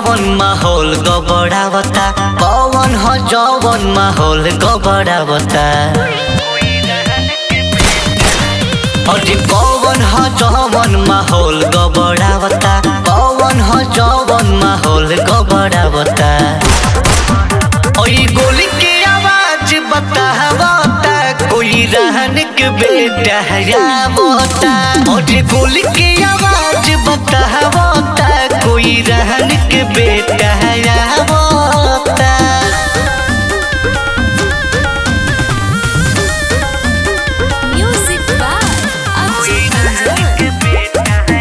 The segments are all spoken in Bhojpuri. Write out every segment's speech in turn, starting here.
जवन माहौल गबड़ावता कौन ह जवन माहौल गबड़ावता अरे कौन ह जवन माहौल गबड़ावता कौन ह जवन माहौल गबड़ावता ओई गोली के आवाज बतावता कोई रहन के बेटा हयावता ओए गोली के आवाज बतावता कोई रहन के बेटा हयावता Music by Abdul Manzur.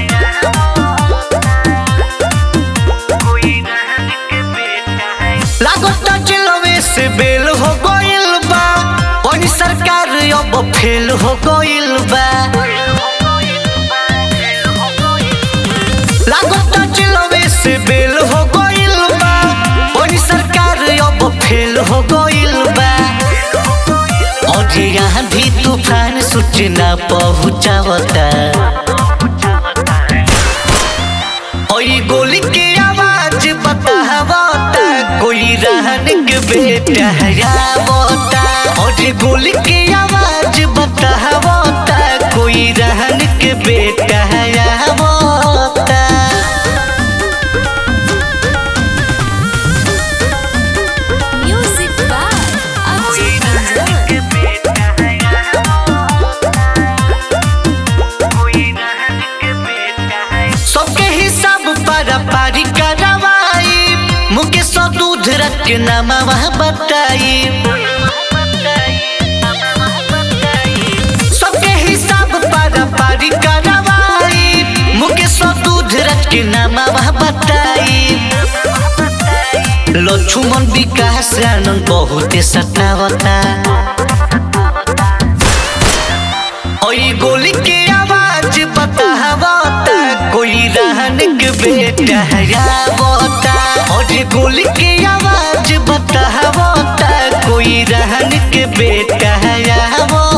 लागता चिलवे से बेल हो गइल बा कोनी सरकार अब फेल हो गइल बा लागता चिलवे से बेल हो गइल बा कोनी सरकार अब फेल हो गइल बा और यहाँ भी तूफान सूचना पहुँचावता ओई गोली के आवाज बतावता कोई रहन के बेटा हयावता और गोली के आवाज बतावता कोई रहन के बेटा हयावता Music by Abdul Manzur. सबके हिसाब पारा पारी करवाई मुके सौ दूध रख के नामा वहाँ बताई सबके हिसाब पारा पारी करवाई मुके सौ दूध रख के नामा वहाँ बताई लक्ष्मण विकास आनंद बहुते सतावता ओई गोली के आवाज बतावता कोई रहन के बेटा हयावता और गोली के आवाज बतावता कोई रहन के बेटा हयावता